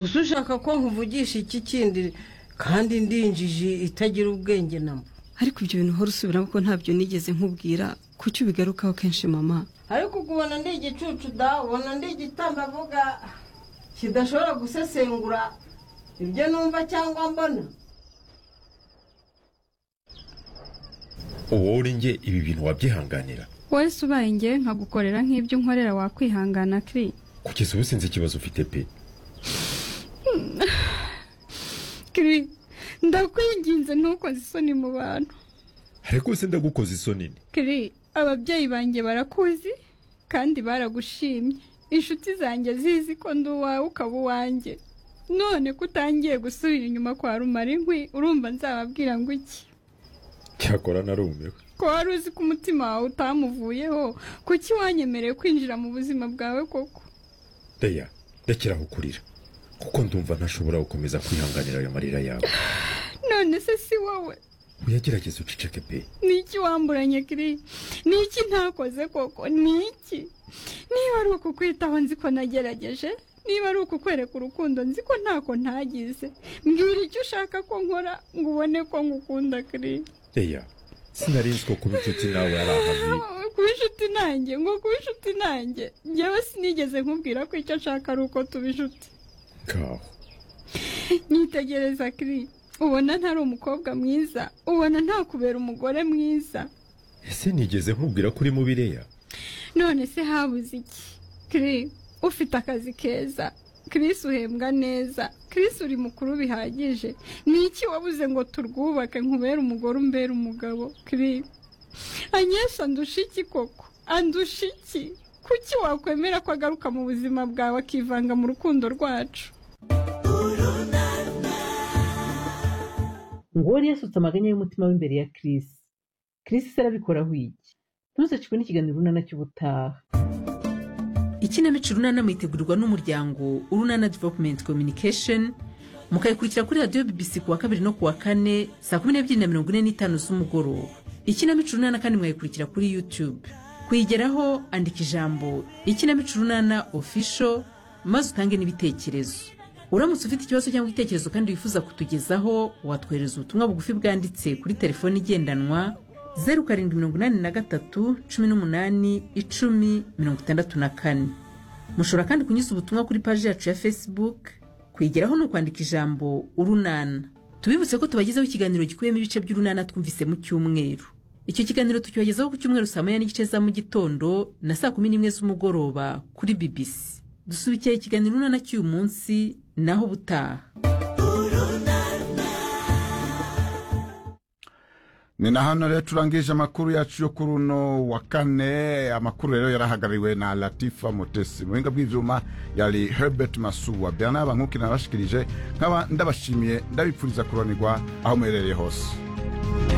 gusa ushaka ko nkuvugisha iki kindi kandi ndinjije itagira ubwenge namba ariko ibyo bintu uhora usubiramo ko ntabyo nigeze nkubwira kuki ubigarukaho kenshi mama ariko ukubona ndi igicucu da ubona ndi igitamba avuga kidashobora gusesengura ibyo numva cyangwa mbona uwo uri njye ibi bintu wabyihanganira wowe se ubaye ngewe nkagukorera nk'ibyo unkorera wakwihangana kiri kugeza ubu sinzi ikibazo ufite pe kiri ndakwinginze ntukoze isoni mu bantu ariko se ndagukoze isoni ni kiri ababyeyi banjye barakuzi kandi baragushimye inshuti zanjye zizi ko ndi uwawe ukaba uwanjye none ko utangiye gusubira inyuma kwa rumara inkwi urumva nzababwira ngo iki cyakora narumiwe ko wari uzi ko umutima wawe utamuvuyeho kuki wanyemereye kwinjira mu buzima bwawe koko reya ndakiraho kurira kuko ndumva ntashobora gukomeza kwihanganira ayo marira yawe none se si wowe uyagerageza uceceke pe ni iki wamburanye kiri ni iki ntakoze koko ni iki niba ari ukukwitaho nzi ko nagerageje niba ari ukukwereka urukundo nzi ko ntako ntagize mbwira icyo ushaka ko nkora ngo ubone ko ngukunda kiri reya sinari nzi ko kuba inshuti nawe ari ahabi kuba inshuti nanjye ngo kuba inshuti nanjye njyewe sinigeze nkubwira ko icyo nshaka ari uko tuba inshuti ngaho nyitegereza kiri ubona ntari umukobwa mwiza ubona ntakubera umugore mwiza ese nigeze nkubwira ko uri mubi reya none se habuze iki kiri ufite akazi keza kirisi uhembwa neza kirisi uri mukuru bihagije ni iki wabuze ngo turwubake nkubere umugore umbere umugabo kiri anyesha andusha iki koko andusha iki kuki wakwemera ko agaruka mu buzima bwawe akivanga mu rukundo rwacu ngori yasutse amaganya y'umutima w'imbere ya Chris Chris se arabikoraho iki ntuzacikwe n'ikiganiro runana cy'ubutaha ikinamico runana mwitegurirwa n'umuryango urunana development communication mukayikurikira kuri radiyo bbc ku wa kabiri no ku wa kane saa kumi n'ebyiri na mirongo ine n'itanu z'umugoroba ikinamico runana kandi mwayikurikira kuri youtube kuyigeraho andika ijambo ikinamico runana official maze utange n'ibitekerezo uramutse ufite ikibazo cyangwa igitekerezo kandi wifuza kutugezaho watwohereza ubutumwa bugufi bwanditse kuri telefoni igendanwa zeru karindwi mirongo inani na gatatu cumi n'umunani icumi mirongo itandatu na kane mushobora kandi kunyuza ubutumwa kuri paji yacu ya facebook kuyigeraho ni ukwandika ijambo urunana tubibutse ko tubagezaho ikiganiro gikubiyemo ibice by'urunana twumvise mu cyumweru icyo kiganiro tukibagezaho ku cyumweru saa moya n'igice za mu gitondo na saa kumi n'imwe z'umugoroba kuri bbc dusubikiye ikiganiro urunana cy'uyu munsi naho ubutaha ni na hano rero turangije amakuru yacu yo kuri uno wa kane amakuru rero yarahagarariwe na latifa mutesi mu buhinga bw'ibyuma yari herbert masuwa bernard bankuki nabashikirije nkaba ndabashimiye ndabipfuriza kuronirwa aho muherereye hose